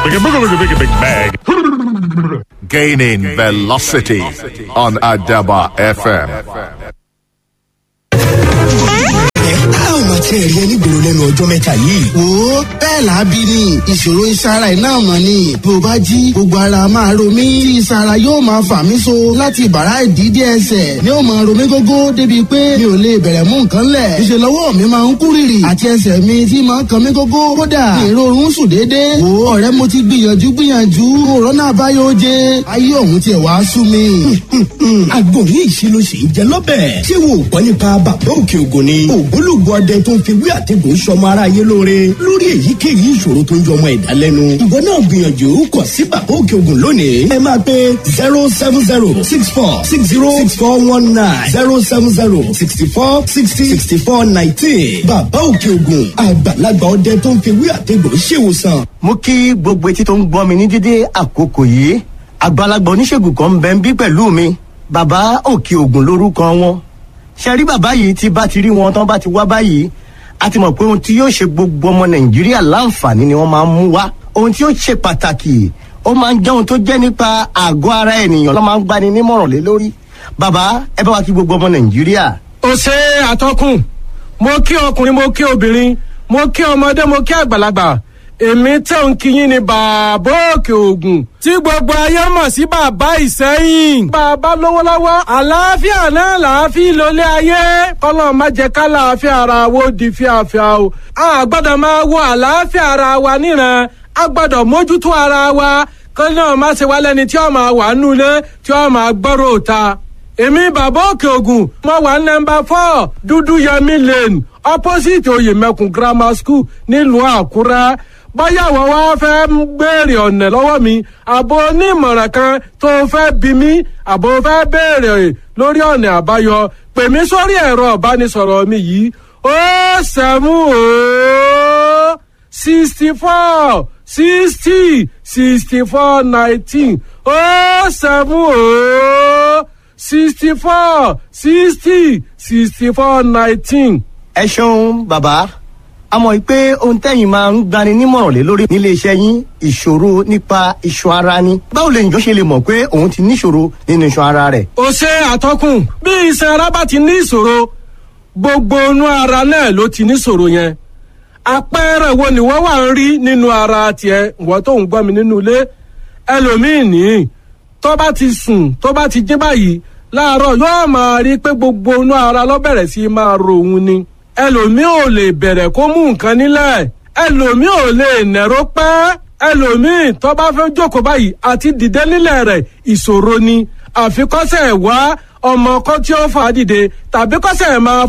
Big big bag. Gaining velocity on Adaba FM. a ò máa tiẹ̀ rí ẹni gbòòrò lẹ́nu ọjọ́ mẹ́ta yìí. wo bẹ́ẹ̀ làábí ni ìṣòro ìsara iná mọ̀ ni bí o bá jí gbogbo ara máa ro mí tí ìsara yóò máa fà mí so láti bàrá ìdídé ẹsẹ̀ ni ó máa ro mí gógó débi pé mi ò lè bẹ̀rẹ̀ mú nǹkan lẹ̀ ìṣe lọ́wọ́ mi máa ń kú rìrì àti ẹsẹ̀ mi tí máa ń kan mí gógó kódà ìrorun sùn déédéé wo ọ̀rẹ́ mo ti gbìyànjú gbìyànjú òrọ́nà àbáyọ oje ayé òun tiẹ̀ wá sú mi. àgbo ní ìṣirò sì ń jẹ lọ́bẹ̀. ṣé wo ò gbọ́ nípa bàbá òkè ògùn ni. ògbólógbò ọdẹ tó ń fi wí àtẹ̀gùn sọmọ aráyé lóore lórí èyíkéyìí ìṣòro tó ń jọ ọmọ ẹ̀dá lẹ́nu. ìwọ náà gbìyànjú kọ sí bàbá òkè ògùn lónìí. ẹ máa pe zero seven zero six four six zero six four one nine zero seven zero sixty four sixty sixty four nineteen. bàbá òkè ògùn àgbàlagbà ọdẹ tó ń fi wí àtẹ̀gùn ṣèwòsàn. mo kí gbogbo etí tó ń gbọ́ mi ní dídé àkókò yìí àgbàlagbà oníṣègùn kan ń bẹ ń bí pẹ̀lú mi bàbá òkè ògùn lórúkọ wọn ṣe rí bàbá yìí tí bá ti rí wọn tán bá ti wá báyìí a ti mọ̀ pé ohun tí yóò ṣe gbogbo ọmọ nàìjíríà láǹfààní ni wọ́n máa ń mú wá ohun tí yóò ṣe pàtàkì ó máa ń jẹ́ ohun tó jẹ́ nípa àgọ́ ara ènìyàn ló máa ń gbani nímọ̀ràn lé lórí bàbá ẹ bá wa kí gbogbo ọmọ nàìjíríà. ó ṣe àtọkùn mo kí ọkùnrin mo kí obìnrin mo kí ọmọdé mo kí àgbàlagbà èmi tẹ̀ ń kíyìn ní bàbá òkè ògùn tí gbogbo ayé mọ̀ sí bàbá ìsẹ́yìn. bàbá lówó lọ́wọ́ àlàáfíà náà làáfíà lólé ayé kọ́lọ́ má jẹ́ ká làáfíà ara wo di fíafíà o. a gbọ́dọ̀ máa wo àlàáfíà ara wa níran a gbọ́dọ̀ mójútó ara wa kọ́lọ́ náà má ṣe wá lẹ́ni tí ó máa wà nulẹ̀ tí ó máa gbọ́rọ̀ òta. èmi bàbá òkè ògùn mo wà nọmba four dúdú yẹmi lane opposite oyèmẹkùn grammar school nílùú àkúrẹ́ báyà wọ́n wá fẹ́ ń béèrè ọ̀nà lọ́wọ́ mi àbò onímọ̀ràn kan tó fẹ́ bí mi àbò fẹ́ béèrè lórí ọ̀nà àbáyọ pè mí sórí ẹ̀rọ ìbánisọ̀rọ̀ mi yìí ó sẹ́mú ó sixty four sixty sixty four nineteen ó sẹ́mú ó sixty four sixty sixty four nineteen. ẹ ṣeun bàbá a mọ̀ pé ohun tẹ́yìn máa ń gbani nímọ̀ràn lé lórí nílé iṣẹ́ yín ìṣòro nípa iṣan ara ni. báwo lè njọ́ ṣe lè mọ̀ pé òun ti níṣòro nínú iṣan ara rẹ̀. ó ṣe àtọkùn bí iṣan ara bá ti ní ìṣòro gbogbo inú ara náà ló ti níṣòro yẹn àpẹẹrẹ wo ni wọ́n wà ń rí nínú ara tiẹ̀ wọ́n tó ń gbọ́ mi nínú ilé ẹlòmíín ní tó bá ti sùn tó bá ti jí báyìí láàárọ̀ yóò máa rí pé gbogbo inú ara ló bẹ̀rẹ̀ sí máa ro òun ni ẹlòmíì ò lè bẹ̀rẹ̀ kó mú nǹkan nílẹ̀ ẹlòmíì ò lè nẹ̀rọ pẹ́ ẹlòmíì tó bá fẹ́ jókòó báyìí àti dìde nílẹ̀ rẹ̀ ìṣòro ni àfikọ́sẹ̀ wá ọmọ kan tí ó fà á dìde tàbí kọ́sẹ̀ máa